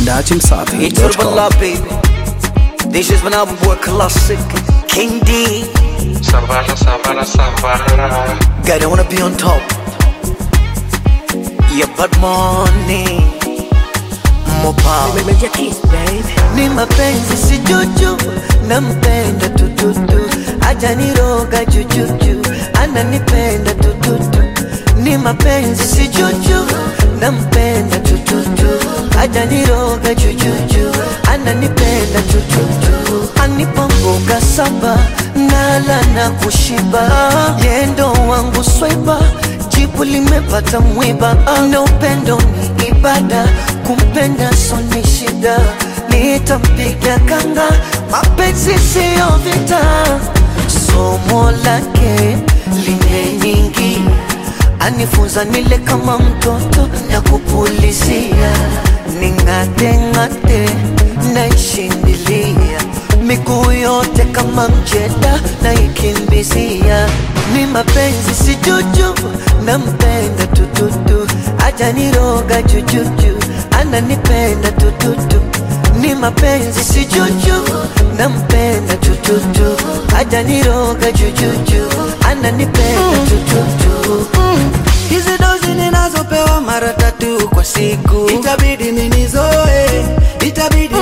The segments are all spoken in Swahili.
datimsafi It's Urban Love, baby. This is my album boy classic. King D. Savara, savara, savara. Gotta wanna be on top. Yeah, but money. More power. Major Keys, baby. Ni mapenzi si juju, nampenda tututu, hajaniroga jujuju, ananipenda tututu. Ni mapenzi si juju, nampenda tututu, hajaniroga jujuju, ananipenda tututu. Anipa mboga saba, nala na kushiba, yendo wangu swaiba jibu limepata mwiba, na upendo ni ibada, kumpenda so ni shida, nitampiga kanga, mapenzi siyo vita, somo lake limenyingi, anifunza nile kama mtoto na kupulizia, ning'ate ng'ate naishindilia miguu yote kama mjeda na ikimbizia, ni mapenzi si juju, nampenda tututu, hajaniroga jujuju, ananipenda tututu, ni mapenzi si juju, nampenda tututu, hajaniroga jujuju, ananipenda tututu. Hizi dozi ninazopewa mara tatu kwa siku, itabidi ninizoe, itabidi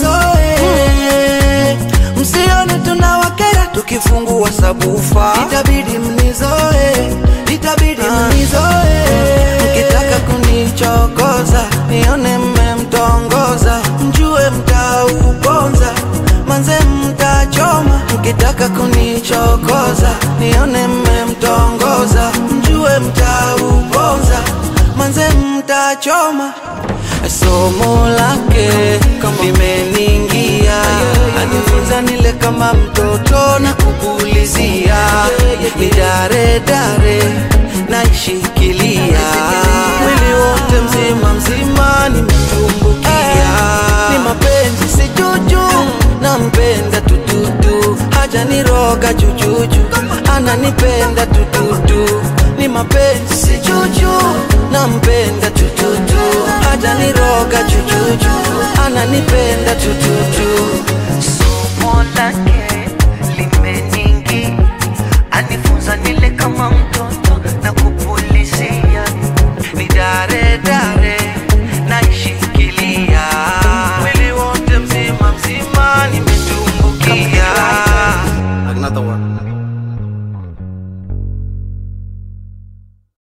ninizoe. Msione tunawakera tukifungua sabufa, itabidi mnizoe, itabidi mnizoe. Mkitaka kunichokoza, nione mmemtongoza, mjue mtauponza, manze mtachoma. Mkitaka kunichokoza, nione mmemtongoza, mjue mtauponza, manze mtachoma. Somo lake limeningia, anifunza nile kama mtoto na kupulizia, ni dare dare naishikilia, mwili wote mzima mzima nimetumbukia, ni mapenzi si juju, nampenda tututu, hajaniroga jujuju, ananipenda tututu, ni mapenzi si juju, nampenda tututu, hajaniroga jujuju, ananipenda tututu. Somo lake